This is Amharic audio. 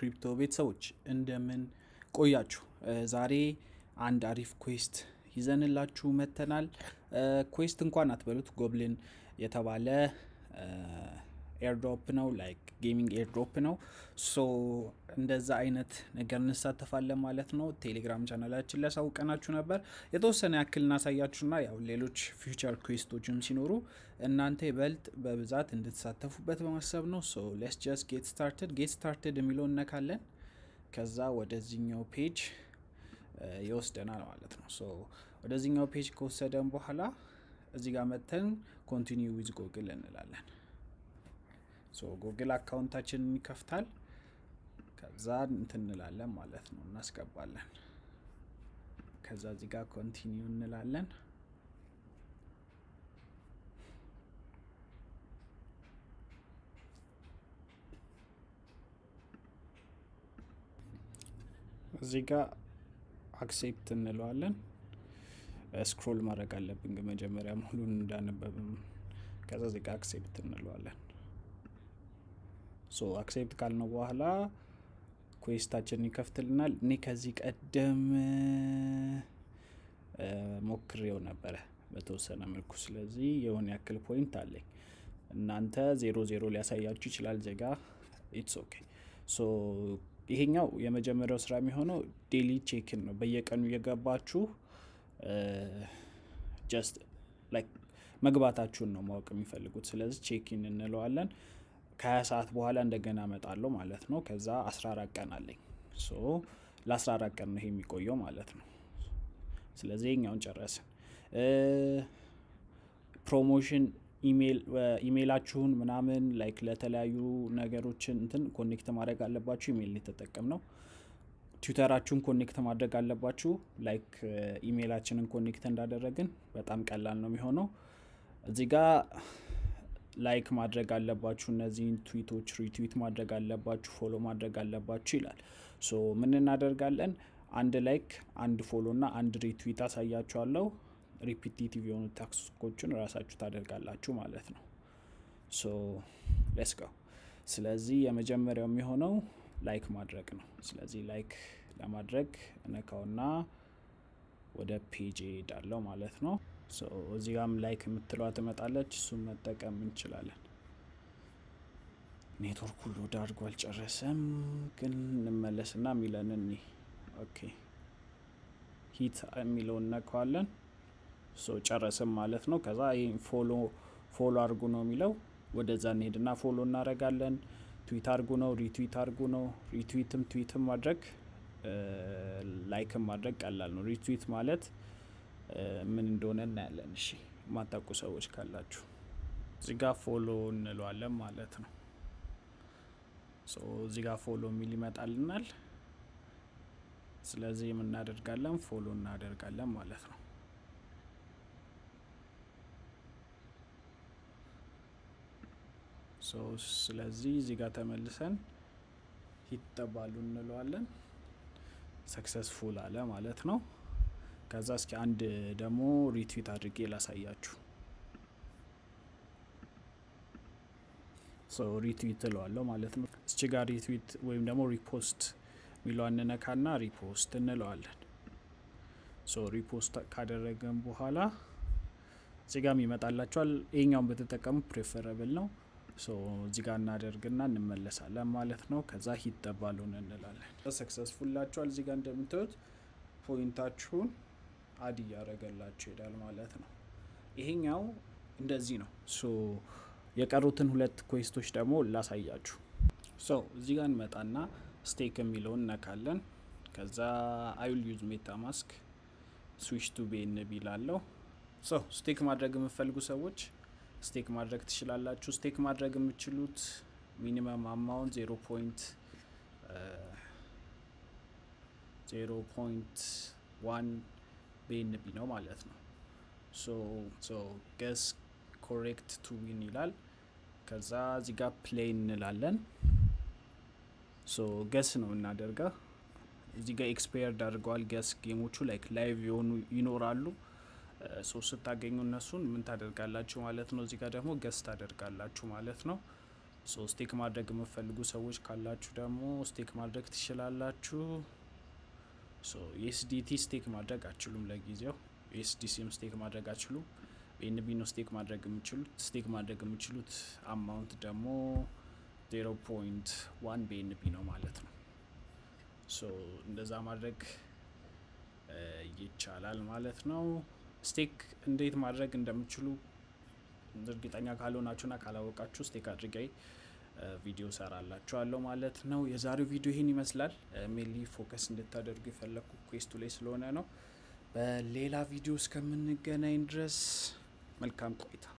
ክሪፕቶ ቤተሰቦች እንደምን ቆያችሁ? ዛሬ አንድ አሪፍ ኩዌስት ይዘንላችሁ መጥተናል። ኩዌስት እንኳን አትበሉት፣ ጎብሊን የተባለ ኤርድሮፕ ነው፣ ላይክ ጌሚንግ ኤርድሮፕ ነው። ሶ እንደዛ አይነት ነገር እንሳተፋለን ማለት ነው። ቴሌግራም ቻናላችን ሊያሳውቀናችሁ ነበር። የተወሰነ ያክል እናሳያችሁና ያው ሌሎች ፊውቸር ኩዌስቶችም ሲኖሩ እናንተ ይበልጥ በብዛት እንድትሳተፉበት በማሰብ ነው። ሶ ሌስ ጀስት ጌት ስታርትድ ጌት ስታርትድ የሚለው እነካለን። ከዛ ወደዚህኛው ፔጅ ይወስደናል ማለት ነው። ሶ ወደዚህኛው ፔጅ ከወሰደን በኋላ እዚህ ጋር መተን ኮንቲኒው ዊዝ ጎግል እንላለን። ሶ ጎግል አካውንታችንን ይከፍታል። ከዛ እንትን እንላለን ማለት ነው፣ እናስገባለን። ከዛ እዚህ ጋር ኮንቲኒው እንላለን። እዚህ ጋር አክሴፕት እንለዋለን። ስክሮል ማድረግ አለብን ግን መጀመሪያ ሙሉን እንዳነበብም። ከዛ እዚህ ጋር አክሴፕት እንለዋለን። ሶ አክሴፕት ካልነው በኋላ ኩዌስታችንን ይከፍትልናል። እኔ ከዚህ ቀደም ሞክሬው ነበረ በተወሰነ መልኩ። ስለዚህ የሆነ ያክል ፖይንት አለኝ። እናንተ ዜሮ ዜሮ ሊያሳያችሁ ይችላል ዜጋ ኢትስ ኦኬ። ሶ ይሄኛው የመጀመሪያው ስራ የሚሆነው ዴሊ ቼክን ነው። በየቀኑ እየገባችሁ ጀስት ላይክ መግባታችሁን ነው ማወቅ የሚፈልጉት። ስለዚህ ቼኪን እንለዋለን። ከሀያ ሰዓት በኋላ እንደገና እመጣለሁ ማለት ነው። ከዛ 14 ቀን አለኝ። ሶ ለ14 ቀን ነው ይሄ የሚቆየው ማለት ነው። ስለዚህ ይሄኛውን ጨረስን። ፕሮሞሽን ኢሜይላችሁን ምናምን ላይክ ለተለያዩ ነገሮችን እንትን ኮኔክት ማድረግ አለባችሁ። ኢሜይል የተጠቀም ነው። ትዊተራችሁን ኮኔክት ማድረግ አለባችሁ። ላይክ ኢሜይላችንን ኮኔክት እንዳደረግን በጣም ቀላል ነው የሚሆነው። እዚህ ጋ ላይክ ማድረግ አለባችሁ። እነዚህን ትዊቶች ሪትዊት ማድረግ አለባችሁ፣ ፎሎ ማድረግ አለባችሁ ይላል። ሶ ምን እናደርጋለን? አንድ ላይክ፣ አንድ ፎሎ እና አንድ ሪትዊት አሳያችኋለሁ። ሪፒቲቲቭ የሆኑ ታክሶችን ራሳችሁ ታደርጋላችሁ ማለት ነው። ሶ ሌስ ጋው። ስለዚህ የመጀመሪያው የሚሆነው ላይክ ማድረግ ነው። ስለዚህ ላይክ ለማድረግ እነካውና ወደ ፔጅ ሄዳለው ማለት ነው። እዚህ ጋም ላይክ የምትለዋ ትመጣለች። እሱም መጠቀም እንችላለን። ኔትወርክ ሁሉ ዳርጎ አልጨረሰም፣ ግን እንመለስና የሚለንን ኦኬ ሂት የሚለውን እነካዋለን። ጨረስም ማለት ነው። ከዛ ይህ ፎሎ ፎሎ አድርጉ ነው የሚለው ወደዛ እንሄድና ፎሎ እናደርጋለን። ትዊት አድርጉ ነው፣ ሪትዊት አድርጉ ነው። ሪትዊትም ትዊትም ማድረግ ላይክም ማድረግ ቀላል ነው። ሪትዊት ማለት ምን እንደሆነ እናያለን። እሺ የማታውቁ ሰዎች ካላችሁ እዚህ ጋር ፎሎ እንለዋለን ማለት ነው። እዚህ ጋር ፎሎ የሚል ይመጣልናል። ስለዚህ የምናደርጋለን ፎሎ እናደርጋለን ማለት ነው። ስለዚህ እዚህ ጋር ተመልሰን ይጠባሉ እንለዋለን። ሰክሰስፉል አለ ማለት ነው። ከዛ እስኪ አንድ ደግሞ ሪትዊት አድርጌ ላሳያችሁ። ሪትዊት እለዋለሁ ማለት ነው። እስቺ ጋር ሪትዊት ወይም ደግሞ ሪፖስት የሚለው እንነካና ሪፖስት እንለዋለን። ሪፖስት ካደረገን በኋላ እዚህ ጋም ይመጣላችኋል። ይሄኛውን ብትጠቀሙ ፕሬፈረብል ነው። እዚህ ጋር እናደርግና እንመለሳለን ማለት ነው። ከዛ ሂት ጠባሉን እንላለን። ሰክሰስፉል ላችኋል። እዚህ ጋር እንደምታዩት ፖይንታችሁን አድ እያደረገላችሁ ይሄዳል ማለት ነው። ይሄኛው እንደዚህ ነው። ሶ የቀሩትን ሁለት ኩዌስቶች ደግሞ ላሳያችሁ። ሶ እዚህ ጋር እንመጣና ስቴክ የሚለውን እነካለን። ከዛ አይል ዩዝ ሜታ ማስክ ስዊች ቱ ቤንቢ ላለው ሶ ስቴክ ማድረግ የምፈልጉ ሰዎች ስቴክ ማድረግ ትችላላችሁ። ስቴክ ማድረግ የምችሉት ሚኒመም አማውንት ዜሮ ፖይንት ዜሮ ፖይንት ዋን ቤንቢ ነው ማለት ነው። ሶ ገስ ኮሬክት ቱ ዊን ይላል። ከዛ እዚህ ጋር ፕሌይ እንላለን። ሶ ገስ ነው እናደርገው። እዚህ ጋር ኤክስፓየርድ አድርገዋል ገስ ጌሞቹ ላይክ ላይቭ የሆኑ ይኖራሉ። ሶስት ስታገኙ እነሱን ምን ታደርጋላችሁ ማለት ነው። እዚህ ጋር ደግሞ ገስ ታደርጋላችሁ ማለት ነው። ሶ ስቴክ ማድረግ የምትፈልጉ ሰዎች ካላችሁ ደግሞ ስቴክ ማድረግ ትችላላችሁ። ሶ ዩኤስዲቲ ስቴክ ማድረግ አችሉም። ለጊዜው ዩኤስዲሲም ስቴክ ማድረግ አችሉም። በኤንቢ ነው ስቴክ ማድረግ የምችሉት። ስቴክ ማድረግ የምችሉት አማውንት ደግሞ ዜሮ ፖይንት ዋን በኤንቢ ነው ማለት ነው። ሶ እንደዛ ማድረግ ይቻላል ማለት ነው። ስቴክ እንዴት ማድረግ እንደምችሉ እርግጠኛ ካልሆናችሁና ካላወቃችሁ ስቴክ አድርጌ ቪዲዮ ሰራላችኋለሁ ማለት ነው። የዛሬው ቪዲዮ ይህን ይመስላል። ሜንሊ ፎከስ እንድታደርጉ የፈለግኩ ኩዌስቱ ላይ ስለሆነ ነው። በሌላ ቪዲዮ እስከምንገናኝ ድረስ መልካም ቆይታ